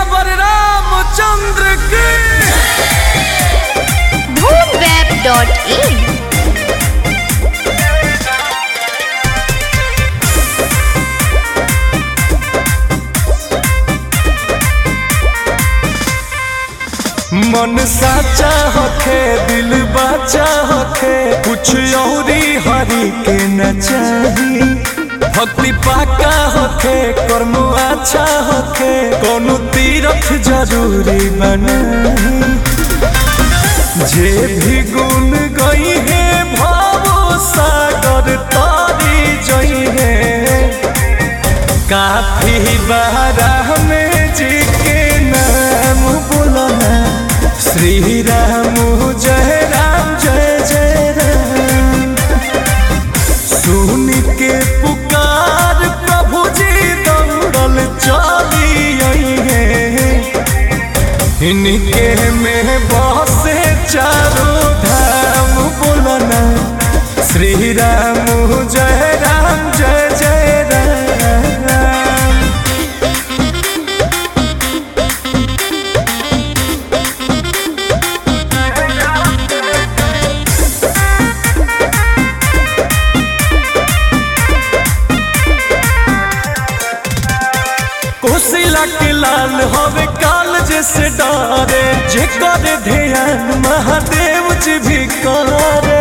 सियावर रामचंद्र की धूमवेब.in मन साचा होखे दिल बाचा होखे कुछ औरी हरी के न चाही भक्ति पाका होखे कर्म अच्छा होखे कोनो तीरथ जरूरी बनाही जे भी गुण गई है भावो सागर तारी जई है काफी बारा में जी के नाम बोलना श्री राम जय राम जय जय राम सुन के पुकार प्रभु जी दौड़ल चली आई है इनके में बसे चारों धाम बोलना श्री राम जय राम जय जय राम कोसिला के लाल हवे काल जैसे डारे जे करे ध्यान महादेव जी भी करे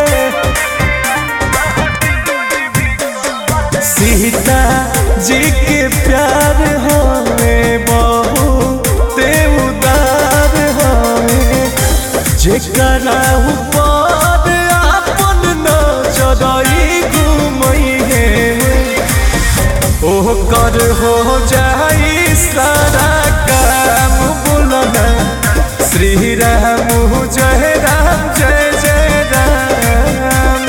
सीता जी के प्यार हवे बहु देव उदार हवे जेकरा ऊपर आपन नजरई घुमई है ओह कर हो जाई सारा काम बोलना श्री राम जय राम जय जय राम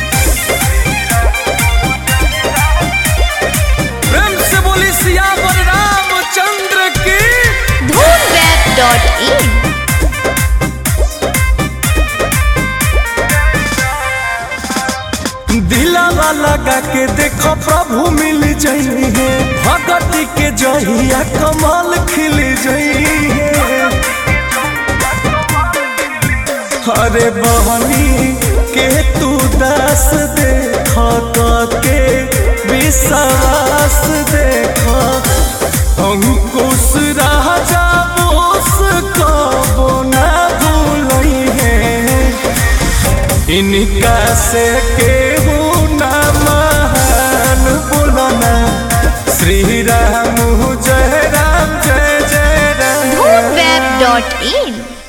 प्रेम से बोली सियावर रामचंद्र की धूमवेब.in दिलावा लगा के देखो प्रभु मिल जाई है भगती के जहिया कमाल खिल जाई है अरे बहनी के तू दास देख के विश्वास देख अंकुश राजा बोस कबो ना भूलई है इनका से केहू ना महान बोलना श्री राम जय राम जय जय राम धूमवेब.in